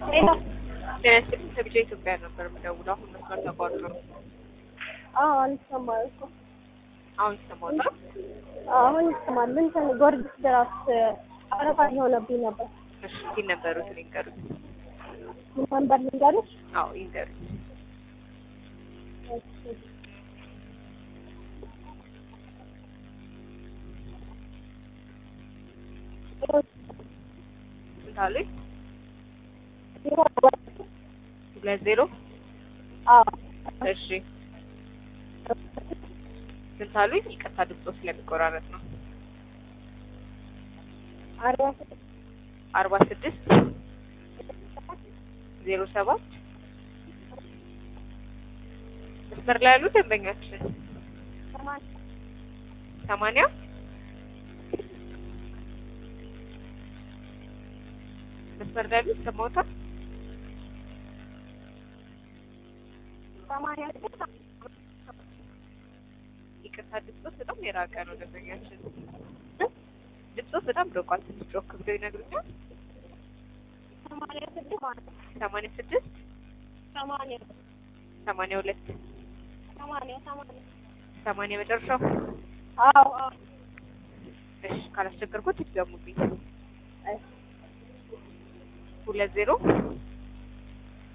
ሄሎ ጤና ይስጥልኝ ከቢጫ ኢትዮጵያ ነበር የምደውለው። አሁን መስመር ተቋርጦ ነው። አዎ አልሰማም እኮ አሁን ይሰማዎታል? አዎ አሁን ይሰማል። እንትን ጊዮርጊስ ድረስ አረፋ የሆነብኝ ነበር። እሺ ይህን ነበሩት ይንገሩት። ምን ነበር ልንገርሽ? አዎ ይንገሩት። እሺ። ስንት አሉኝ? ዜሮ ሁለት ዜሮ አዎ እሺ ስንት አሉኝ? ይቅርታ ድምፆ ስለሚቆራረጥ ነው። አርባ ስድስት አርባ ስድስት ዜሮ ሰባት መስመር ላይ ያሉ ደንበኛችን ሰማንያ ሰማንያ መስመር ላይ ያሉ ይሰማዎታል? ሰማንያ ስድስት ይቅርታ ድምፆት በጣም የራቀ ነው ደንበኛችን። ድምፆት በጣም ርቋል። ትንሽ ጮክ ብለው ይነግሩኛል። ሰማንያ ስድስት ማለት ነው። ሰማንያ ስድስት ሰማንያ ሰማንያ ሁለት ሰማንያ ሰማንያ ሰማንያ መጨረሻው። አዎ አዎ እሺ ካላስቸገርኩት ይድገሙልኝ። እሺ ሁለት ዜሮ